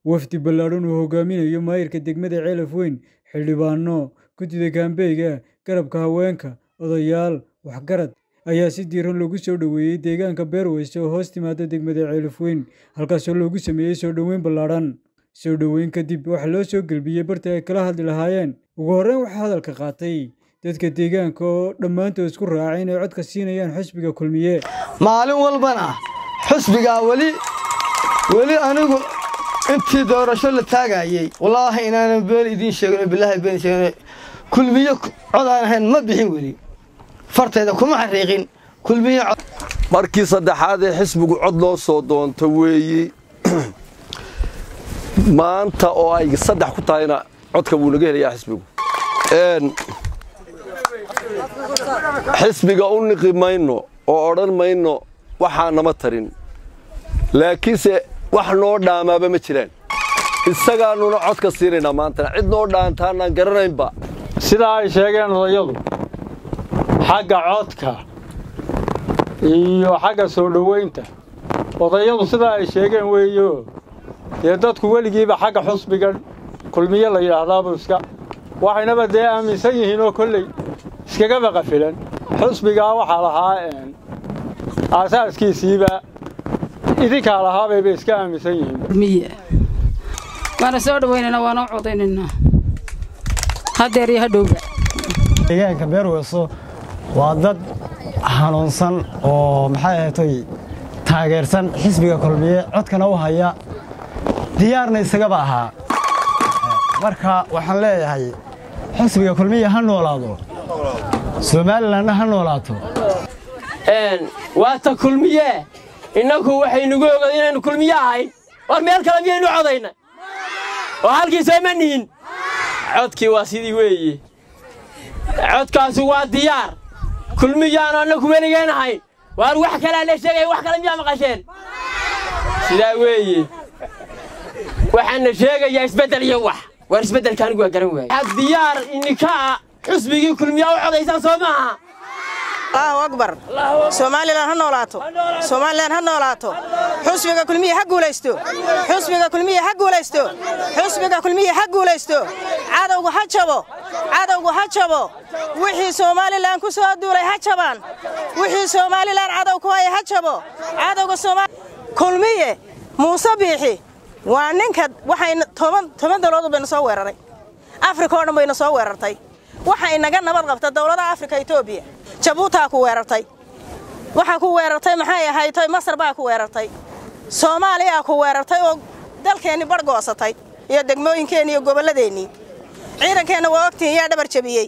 wafdi ballaadhan uu hogaaminayo maayirka degmada ceelaf weyn xildhibaano guddida kaambeyga garabka haweenka odayaal waxgarad ayaa si diiran loogu soo dhoweeyey deegaanka beerweyse oo hoos timaada degmada ceelaf weyn halkaasoo loogu sameeyey soo dhoweyn ballaadhan soo dhoweyn kadib waxaa loo soo gelbiyey bartii ay kala hadli lahaayeen ugu horreyn waxaa hadalka qaatay dadka deegaanka oo dhammaantood isku raacay inay codka siinayaan xusbiga kulmiye maalin walbana xusbigaa weli weli anigu intii doorasho la taagayey wallaahi inaanan been idiin sheegin oo bilaahi been sheegin kulmiye cod aan ahayn ma bixin weli fartayda kuma xariiqin kulmiye cod markii saddexaad ee xisbigu cod loo soo doonto weeyi maanta oo ay saddex ku tahayna codka wuu naga helayaa xisbigu xisbiga u niqi mayno oo odhan mayno waxaa nama tarin laakiinse wax noo dhaamaaba ma jiraan isagaanuna codka siinaynaa maantana cid noo dhaantaanaan garanaynba sidaa ay sheegeen odayadu xagga codka iyo xagga soo dhoweynta odayadu sidaa ay sheegeen weeyo dee dadku weligiiba xagga xusbiga kulmiye la yidhaahdaaba iska waxaynaba dee aaminsan yihiin oo kolley iskagaba qafilan xusbigaa waxaa lahaa aasaaskiisiiba idinkaa lahaabayba iska aaminsan yihiin waana soo dhawaynaynaa waana u codaynaynaa haddeer iyo hadhowba deegaanka beerweyso waa dad hanuunsan oo maxay ahatay taageersan xisbiga kulmiye codkana u haya diyaarna isagaba ahaa marka waxaan leeyahay xisbiga kulmiye ha noolaado somalilanna ha noolaato waata kulmiye innagu waxaynugu ogaed inaynu kulmiye ahayn war meel kale miyaynu codayna oo halkiisa ma nihin codkii waa sidii weeye codkaasi waa diyaar kulmiyaanu annagu weligeen ahayn waar wax kalea la sheegaya wax kale miyaa maqasheen sidaa weeye waxaana sheegayaa isbeddel iyo wax waar isbeddelka anigu waa garan waaye waxaad diyaar ininkaa xusbigii kulmiyaa u codaysaan soo maaha allahu akbar somalilan ha noolaato somalilan ha noolaato xusbiga kulmiye ha guulaysto xusbiga kulmiye ha guulaysto xusbiga kulmiye ha guulaysto cadowgu ha jabo cadowgu ha jabo wixii somalilan ku soo duulay ha jabaan wixii somalilan cadow ku haya ha jabo cadowga kulmiye muuse biixi waa ninka waxayna toban dawladood bayna soo weeraray afrika oo dhan bayna soo weerartay waxay naga nabad qabta dawladaha afrika etoobiya jabuutaa ku weerartay waxaa ku weerartay maxay ahaytoy masar baa ku weerartay soomaaliyaa ku weerartay oo dalkeenni bar goosatay iyo degmooyinkeenni iyo gobolladeennii ciidankeenna waa ogtihin yaa dhabar jabiyey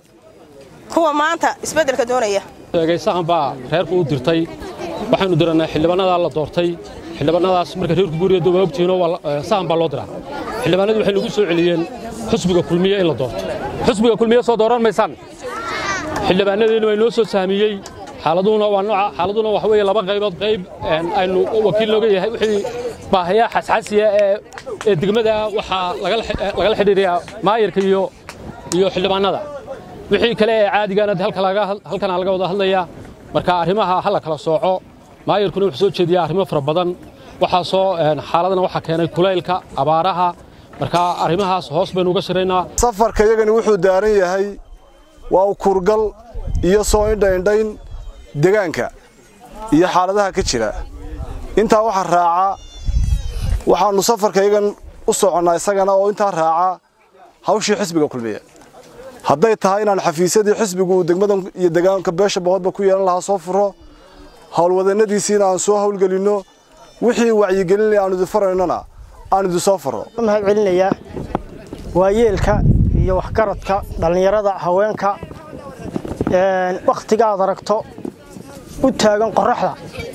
kuwa maanta isbeddelka doonaya sheegay sahan baa reerku u dirtay waxaannu dirannay xildhibannadaa la doortay xildhibannadaas marka reerku guuriyadda waa ogtihiinoo sahan baa loo diraa xildhibannadii waxay nagu soo celiyeen xusbiga kulmiye in la doorto xusbiga kulmiye soo dooran maysaan xildhibaanadeenu waa inoo soo sahamiyey xaaladuna waa nooca xaaladuna waxa weeye laba qaybood qayb aynu wakiil nooga yahay wixii baahayaa xasxasiya ee ee degmada waxaa lagala xidhiiriyaa maayirka iyo iyo xildhibaanada wixii kale ee caadigaana halkana laga wada hadlayaa marka arrimaha ha la kala sooco maayirkuna wuxuu soo jeediyaa arrimo fara badan waxaasoo xaaladana waxaa keenay kulaylka abaaraha marka arrimahaas hoos baynu uga shiraynaa safarka iyagani wuxuu daaran yahay waa ukurgal iyo soo indhaindhayn degaanka iyo xaaladaha ka jira intaa waxaa raaca waxaannu safarka iyagan u soconnaa isagana oo intaa raaca hawshii xisbiga kulmiye hadday tahay inaan xafiisyadii xisbigu uu degmadan iyo degaanka beesha boqodba ku yeelan lahaa soo furo howlwadannadiisiina aan soo howlgelinno wixii wacyigelinaya aanu idin faraynona aan idin soo faro mahad celinayaa waayeelka iyo waxgaradka dhallinyarada haweenka wakhtiga aad aragto u taagan qorraxda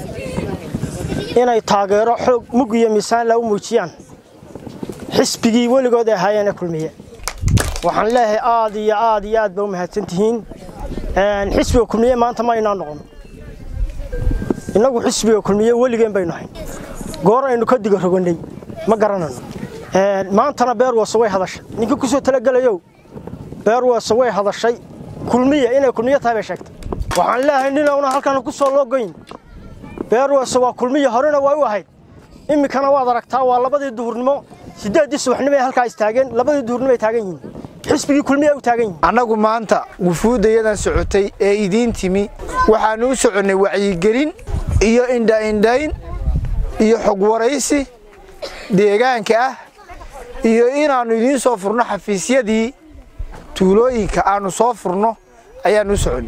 inay taageero xoog mug iyo miisaanla u muujiyaan xisbigii weligood ay ahaayeen ee kulmiye waxaan leeyahay aad iyo aad iyo aad ba u mahadsan tihiin xisbiga kulmiye maanta ma aynaa noqon innagu xisbiga kulmiye weligeen baynu ahayn goor aynu ka diga rogannay ma garanayno maantana beerwase way hadashay ninkii ku soo talagelayow beerwase way hadashay kulmiya inay kulmiye tahay bay sheegtay waxaan leeyahay ninowna halkan ku soo loogoyn beerwase waa kulmiya horena waa u ahayd iminkana waad aragtaa waa labadii duhurnimo siddeeddii subaxnimo ay halkaa istaageen labadii duurnimo ay taagan yihiin xisbigii kulmiya u taagan yihiin annagu maanta wufuuddayadan socotay ee idiin timi waxaannu u soconnay wacyigelin iyo indhaindhayn iyo xog waraysi deegaanka ah iyo inaannu idiin soo furno xafiisyadii tuulooyinka aannu soo furno ayaannu u soconnay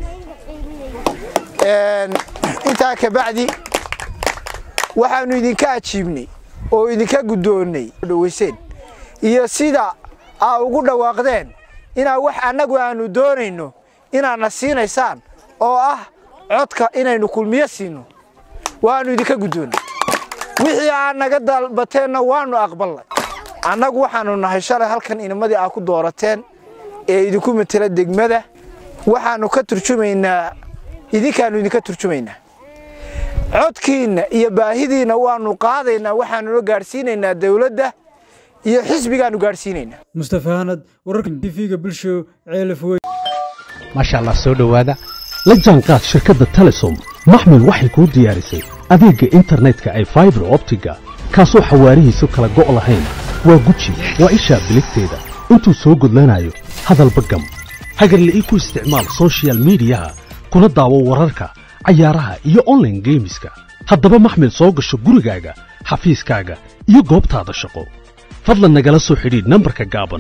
intaa ka bacdi waxaannu idinka ajiibnay oo idinka guddoonnay dhawayseen iyo sida aa ugu dhawaaqdeen inaa wax annagu aannu doonayno inaadna siinaysaan oo ah codka inaynu kulmiyo siinno waannu idinka guddoonnay wixii aad naga dalbateenna waannu aqballay annagu waxaannu nahay shalay halkan inamadii aad ku doorateen ee idinku matela degmada waxaannu ka turjumaynaa idinkaannu idinka turjumaynaa codkiinna iyo baahidiinna waannu qaadaynaa waxaannuna gaadhsiinaynaa dawladda iyo xisbigaannu gaadhsiinaynaa mustafa hanad wararka tv-ga bulsho ceelaf wey maasha allah soo dhowaada la jaanqaad shirkadda telesom maxmil waxay kuu diyaarisay adeegga internetka ay faibar optiga kaasoo xawaarihiisu kala go' lahayn waa guji waa ishaa biligteeda intuu soo gudlanayo hadalba gam hagarle ii ku isticmaal sochial midiyaha kuna daawo wararka cayaaraha iyo onlaine geemiska haddaba maxmil soo gasho gurigaaga xafiiskaaga iyo goobtaada shaqo fadlan nagala soo xidhiidh nambarka gaaban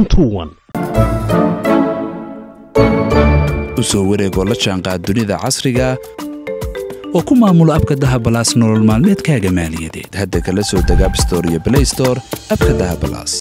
u soo wareegoo la jaanqaad dunida casriga oo ku maamulo abka dahabalaas nolol maalmeedkaaga maaliyadeed hadda kala soo deg abstore iyo blaystore abka dahabalaas